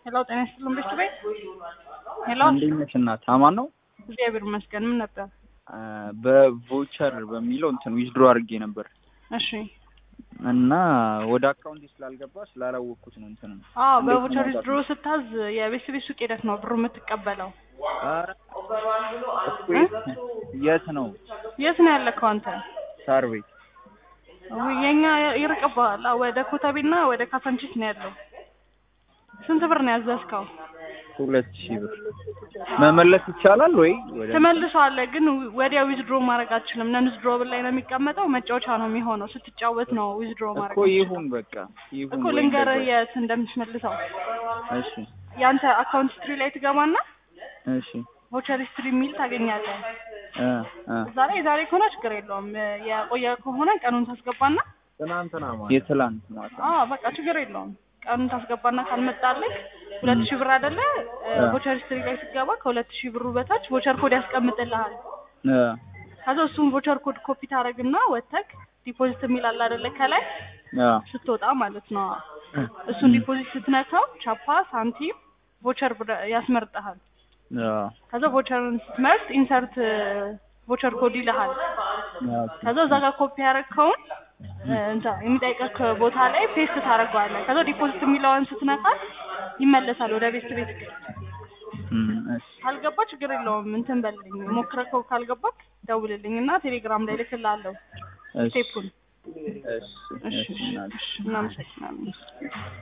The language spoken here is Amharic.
ሄሎ ጤና ይስጥልን ቤት ቤት ሄሎ እንዴት ነሽ እናት? አማን ነው። እግዚአብሔር ይመስገን። ምን ነበር? በቮቸር በሚለው እንትን ዊዝድሮ አድርጌ ነበር እሺ እና ወደ አካውንት ስላልገባ ስላላወቅኩት ነው እንትን አዎ እንዴት በቮቸር ማውጣት ዊዝድሮ ስታዝ የቤት ቤት ሱቅ ሄደህ ነው ብሩ የምትቀበለው። ኧረ እኮ የት- የት ነው? የት ነው ያለከው አንተ? ሳር ቤት ውይ፣ የኛ ይርቅብሃል። አዎ፣ ወደ ኮተቤና ወደ ካሳንቺስ ነው ያለው። ስንት ብር ነው ያዘዝከው? ሁለት ሺህ ብር መመለስ ይቻላል ወይ? ወደ ትመልሰዋለህ፣ ግን ወዲያ ዊዝድሮ ማድረግ አትችልም። ነን ዊዝድሮብል ላይ ነው የሚቀመጠው። መጫወቻ ነው የሚሆነው። ስትጫወት ነው ዊዝድሮ ማድረግ እኮ የምትችለው። ይሁን በቃ ይሁን እኮ ወይ ልንገርህ እንደዛ። የት እንደምትመልሰው። እሺ የአንተ አካውንት ሂስትሪ ላይ ትገባና እሺ ቮቸር ሂስትሪ የሚል ታገኛለህ። እ እ ዛሬ ዛሬ ከሆነ ችግር የለውም። የቆየ ከሆነ ቀኑን ታስገባና የትላንት ማታ አዎ በቃ ችግር የለውም። ቀኑን ታስገባና ካልመጣልህ ሁለት ሺህ ብር አይደለ ቮቸር ሂስትሪ ላይ ስትገባ ከሁለት ሺህ ብሩ በታች ቮቸር ኮድ ያስቀምጥልሃል። እ ከዛ እሱን ቮቸር ኮድ ኮፒ ታደርግና ወተክ ዲፖዚት የሚል አለ አይደለ ከላይ አ ስትወጣ ማለት ነው። እሱን ዲፖዚት ስትነካው ቻፓ ሳንቲም ቮቸር ብር- ያስመርጥሃል። አ ከዛ ቮቸርን ስትመርጥ ኢንሰርት ቮቸር ኮድ ይልሃል። ከዛ እዛ ጋር ኮፒ ያደረግከውን እንታ የሚጠይቀህ ቦታ ላይ ፔስት ታደርገዋለህ። ከዛ ዲፖዚት የሚለውን ስትነካት ይመለሳል ወደ ቤት ቤት። እም እሺ ካልገባ ችግር የለውም እንትን በልልኝ፣ ሞክረከው ካልገባክ ደውልልኝ እና ቴሌግራም ላይ ልክልሃለሁ እሺ ስቴፑን። እሺ እሺ እሺ እናት። እናመሰግናለን።